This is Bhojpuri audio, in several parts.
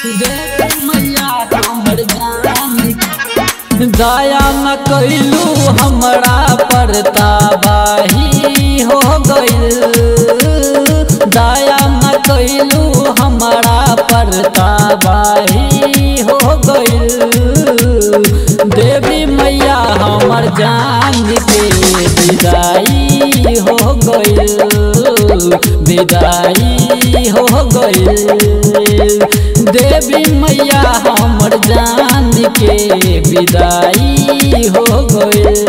दया न कैलू हमरा पर तबाही हो गइल दया न कैलू हमरा पर तबाही हो गइल देवी मैया हमर जान के विदाई हो गइल विदाई हो गइल देवी मैया हमर जान के विदाई हो गइल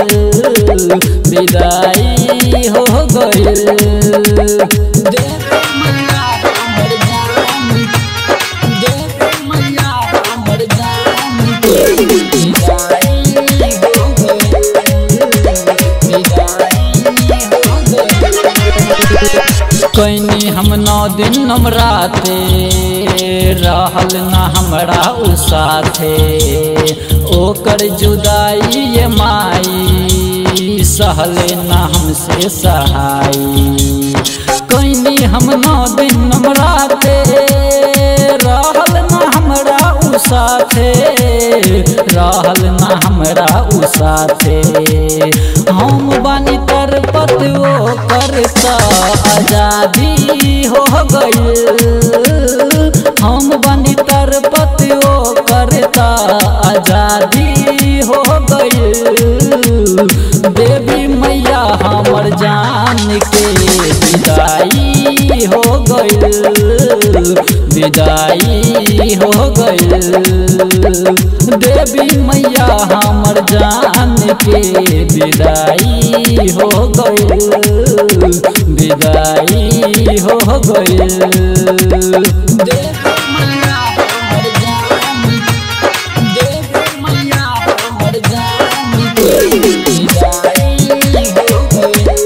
विदाई हो गइल देवी मैया हमर जान देवी मैया हमर जान के विदाई हो गइल विदाई हो गइल कैनी हम नौ दिन नमराते रहल न हमरा उ साथे ओकर जुदाई ये माई सहले न हमसे सहाई कैनी हम नौ दिन नमराते रहल न हमरा उ साथे रहल न हमरा उ साथे हम बानी तर पतवो करता आजादी हो गइल हम बानी तर पतवो करता आजादी हो गइल देवी मैया हमर जान के विदाई हो गइल विदाई हो गइल देवी मैया हमर जान के विदाई हो गइल विदाई हो गइल देवी मैया हमर जान देवी मैया हमर जान के विदाई हो गइल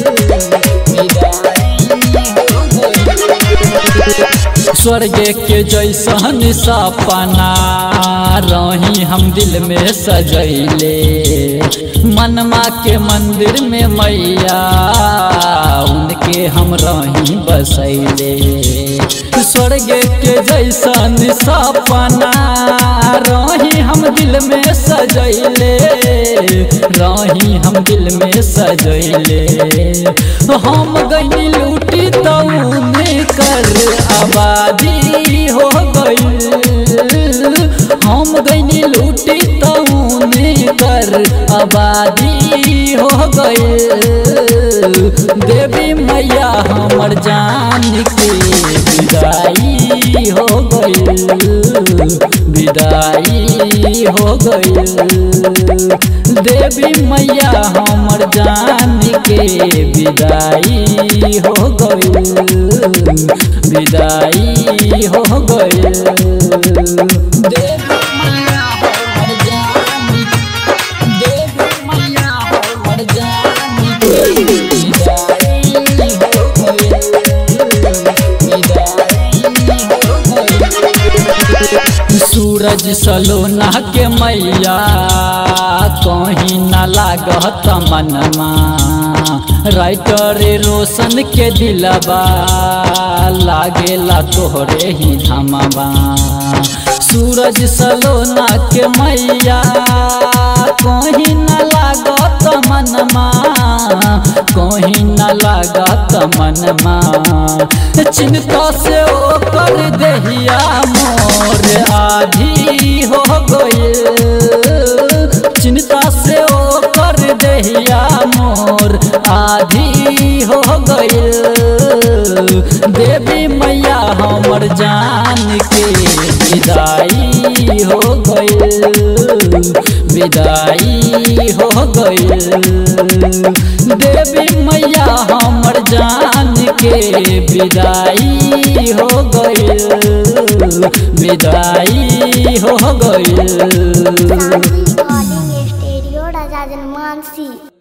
विदाई हो गइल स्वर्ग के जैसन सपना रही हम दिल में सजैले मनमा के मंदिर में मैया उनके हम रही बसैले स्वर्ग के जैसन सपना रही हम दिल में सजैले रही हम दिल में सजैले हम गई लूटी तौने कर आबादी हो गइल हम गई लूटी तौने कर आबादी हो गइल देवी मैया हमर जान के विदाई हो गइल विदाई हो गइल देवी मैया हमर जान के विदाई हो गइल विदाई हो गइल देवी मैया हमर जान देवी मैया हमर जान के विदाई हो गइल सूरज सलोना के मैया कहीं न लागत मनमा राइटर रोशन के दिलबा लागेला तोहरे ही धमबा सूरज सलोना के मैया कहीं न लागत मनमा कहीं न लागत मनमा चिंता से ओकर देहिया मोर आधी हो गइल चिंता से ओकर देहिया मोर आधी हो गइल देवी मैया हमर जान के विदाई हो गइल विदाई हो गइल देवी मैया हमर जान के विदाई हो गइल विदाई हो गइल Sound recording studio, Raja Mansingh.